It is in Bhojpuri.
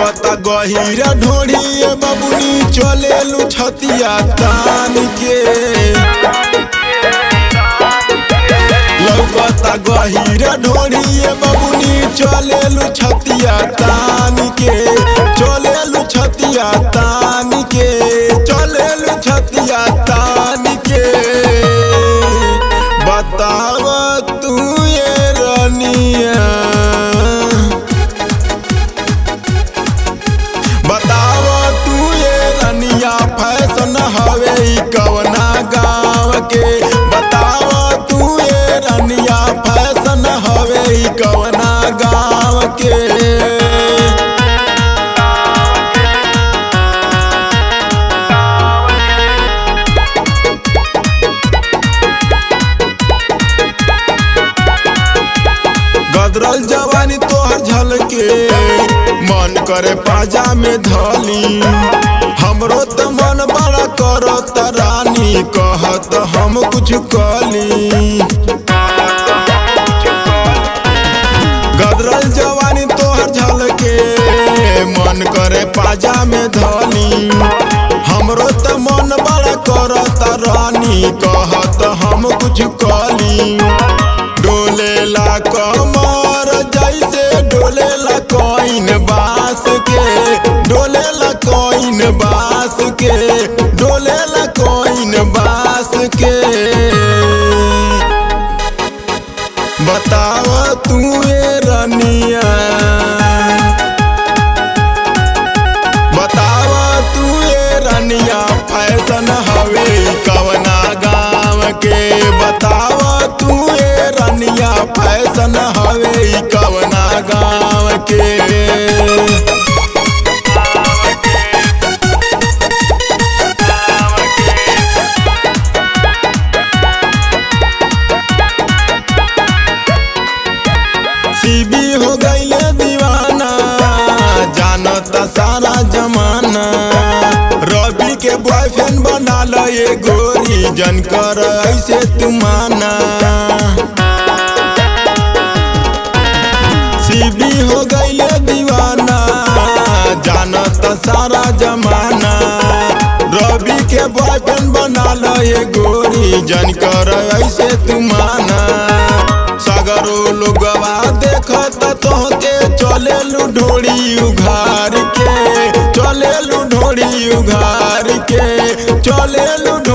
लौकता गहिरा ढोढ़िए बबुनी चलेलू छतिया तान के लौकता गहिरा ढोढ़िए बबुनी चलेलू छतिया तान के चलेलू छतिया तान के चलेलू छतिया तान के बताव तू ये रनिया बताव तू ये रनिया फैशन हवे ई कवना गाँव के बताव तू ये रनिया फैशन हवे ई कवना गाँव के गदरल जवानी तोहर झलके मन करे पाजा में धली हमरो त मन बड़ा करत रानी कहत हम कुछ कली गदरल जवानी तोहर झलके मन करे पाजा में धली हमरो त मन बड़ा करत रानी कहत हम कुछ कली डोलेला कमर जैसे डोलेला कोइन बास के डोलेला कोइन बास के डोलेला कोइन बास के बताव तू ये रनिया बताव तू ये रनिया फैशन हवे कवना गाँव के बताव तू ये रनिया फैशन हवे कवना गाँव के सीबी हो गईले दीवाना जानता सारा जमाना रवि के बॉयफ्रेंड बना ल ये गोरी जन कर ऐसे तुमाना सीबी हो गईले दीवाना जानता सारा जमाना रवि के बॉयफ्रेंड बना ल ये गोरी जन कर ऐसे तुमाना सगरो लोगवा देखत तोहके चलेलू ढोड़ी उघार के चलेलू ढोड़ी उघार के चलेलू